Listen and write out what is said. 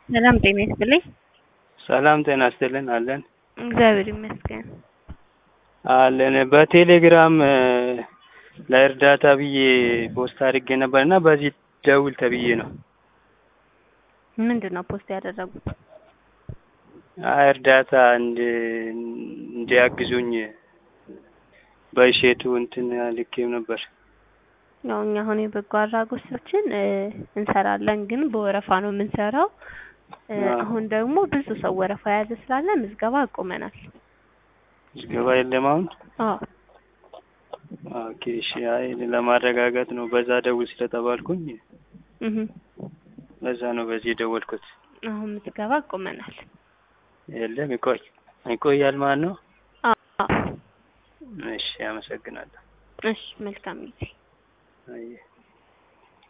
ሰላም ጤና ይስጥልኝ። ሰላም ጤና ይስጥልን አለን እግዚአብሔር ይመስገን። አለን በቴሌግራም ለእርዳታ ብዬ ፖስት አድርጌ ነበር እና በዚህ ደውል ተብዬ ነው። ምንድን ነው ፖስት ያደረጉት? አይ እርዳታ እንድ እንዲያግዙኝ በእሼቱ እንትን ልኬው ነበር። ያው እኛ አሁን የበጎ አድራጎት ስራዎችን እንሰራለን፣ ግን በወረፋ ነው የምንሰራው። አሁን ደግሞ ብዙ ሰው ወረፋ የያዘ ስላለ ምዝገባ አቁመናል። ምዝገባ የለም አሁን? አዎ ኦኬ እሺ። አይ ለማረጋጋት ነው በዛ ደውል ስለተባልኩኝ እህ በዛ ነው በዚህ የደወልኩት። አሁን ምዝገባ አቁመናል። የለም ይቆይ ይቆያል ማለት ነው። አዎ እሺ አመሰግናለሁ። እሺ መልካም ጊዜ። አየህ